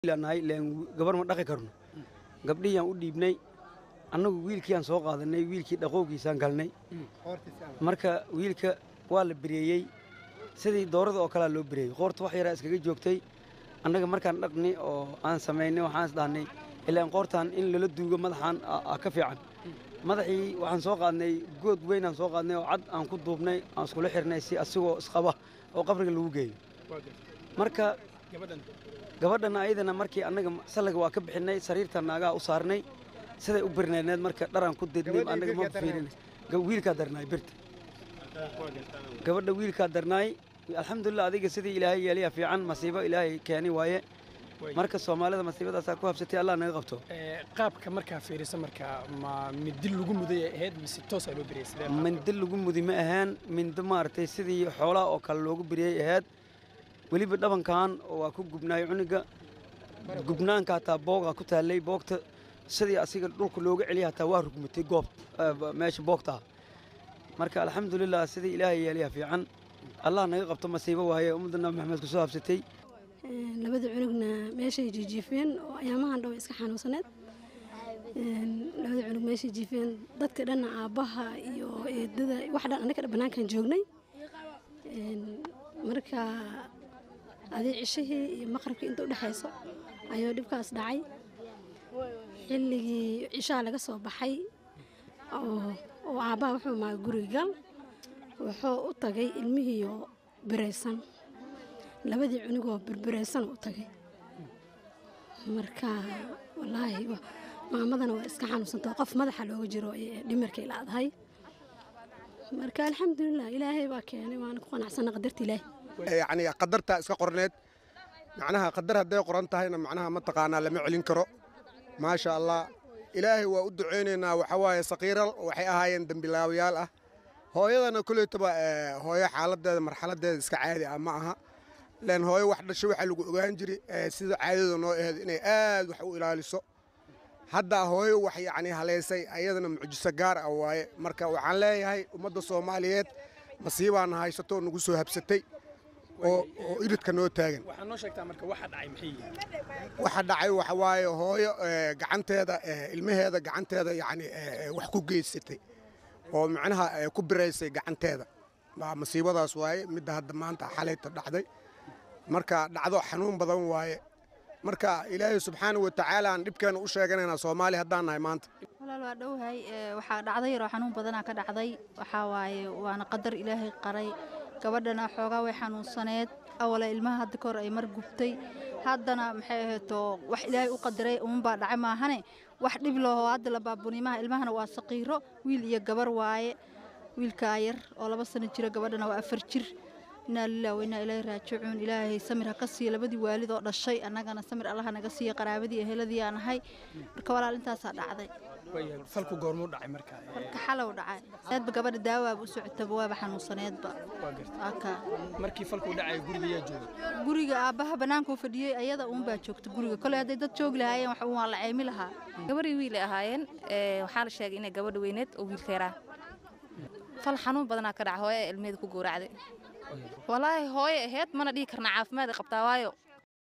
nahay leen gabar ma dhaqi karno gabdhihiyaan u dhiibnay annagu wiilkiiaan soo qaadanay wiilkii dhaqoogiisaan galnay marka wiilka waa la bereeyey sidii doorada oo kalea loo bereeyey qoorta wax yaraa iskaga joogtay annaga markaan dhaqni oo aan samaynay waxaan is dhahnay ilaan qoortaan in lala duugo madaxaan aa ka fiican madaxii waxaan soo qaadnay good weynaan soo qaadnay oo cad aan ku duubnay aan iskula xirnay si asigoo isqaba oo qabriga lagu geeyo marka gabadhana ayadana markii annaga sallaga waa ka bixinay sariirta naagaha u saarnay siday u birnayneed marka dharaan ku dednay annaga ma fiirin wiilkaa darnaay birta gabadha wiilkaa darnaay alxamdulilah adiga sidii ilaahay yeeliyaa fiican masiibo ilaahay keeni waaye marka soomaalida masiibadaasaa ku habsatay allah naga qabto qaabka markaa fiirisa markaa ma mindi lagu muday ay ahayd mise toosaa loo beriyay sidee mindi lagu mudi ma ahaan mindi maaragtay sidii xoolaha oo kale loogu beriyey ahayd weliba dhabankan waa ku gubnaay cuniga gubnaanka hataa boogaa ku taallay boogta sidii asiga dhulka looga celiya hataa waa rugmatay goob meesha boogtaa marka alxamdulilah sidii ilaahay yeeliyaa fiican allah naga qabto masiibo waaye ummadda nabi maxamed kusoo habsatay labada cunugna meeshay jiijiifeen oo ayaamahan dhow iska xanuunsaneed labada cunug meeshay jiifeen dadka dhanna aabbaha iyo eedada wax dhan annaga bannaankan joognay marka adii cishihii iyo maqrabkii inta udhexayso ayuu dhibkaas dhacay xilligii cishaha laga soo baxay oo aabbaha wuxuu maa guriga gal wuxuu u tagay ilmihiioo biraysan labadii cunugoo birbiraysan u tagay marka wallaahi maamadana waa iska xanuunsantao qof madaxa looga jiro dhimarkay laadahay marka alxamdulilah ilaahay baa keenay waana ku qanacsana qadarta ilaahay yacni qadartaa iska qorneed macnaha qadar hadday qoran tahayna macnaha mataqaanaa lama celin karo maasha allah ilaahay waa u ducaynaynaa waxa waaye sakiiral waxay ahaayeen dembilaabayaal ah hooyadana koleytaba hooyo xaaladeeda marxaladeeda iska caadi ah ma aha len hooyo wax dhasho waxaa lagu ogaan jiri sida caadada noo aheed inay aad wax u ilaaliso hadda hooyo wax yacni haleysay ayadana mucjiso gaar ah waaye marka waxaan leeyahay ummadda soomaaliyeed masiibaana haysato nagu soo habsatay oo iridka noo taagan waxaa noo sheegtaa marka waxa dhacay maxay yihiin waxa dhacay waxa waaye hooyo gacanteeda ilmaheeda gacanteeda yacni wax ku geysatay oo macnaha ku biraysay gacanteeda masiibadaas waaye midda hadda maanta xalayta dhacday marka dhacdo xanuun badan waaye marka ilaahay subxaana wa tacaala aan dhibkeena u sheeganaynaa soomaali haddaan nahay maanta walaal waa dhowhay waxaa dhacday yaroo xanuun badanaa ka dhacday waxaa waaye waana qadar ilaahay qaray gabadhana xoogaa way xanuunsaneed awala ilmaha hadda kahor ay mar gubtay haddana maxay ahaydoo wax ilaahay u qadaray umanbaa dhacay maahane wax dhib laho hadda la baabunimaha ilmahana waa saqiiro wiil iyo gabar waaye wiilkaa yar oo laba sano jira gabadhana waa afar jir inaa lilah wainaa ilaahi raajicuun ilaahay samir ha ka siiya labadii waalid oo dhashay annagana samir allaha naga siiya qaraabadii eheladii aan ahay marka walaal intaasaa dhacday falku goormuu dhacay marka marka xalow dhacay eedba gabadha daawaaba u socotaba waaba xanuunsaneedba markii falku dhacay guriga yaa joogay guriga aabbaha bannaankuu fadhiyey ayada uunbaa joogta guriga koley hadday dad joogi lahaayeen wax waa la ceymi lahaa gabarii wiilay ahaayeen waxaa la sheegay inay gabadha weyneed oo wiilka yaraa fal xanuun badanaa ka dhaca hooyo ee ilmeeda ku gowracday walaahi hooye aheyd mana dhihi karna caafimaad qabtaa waayo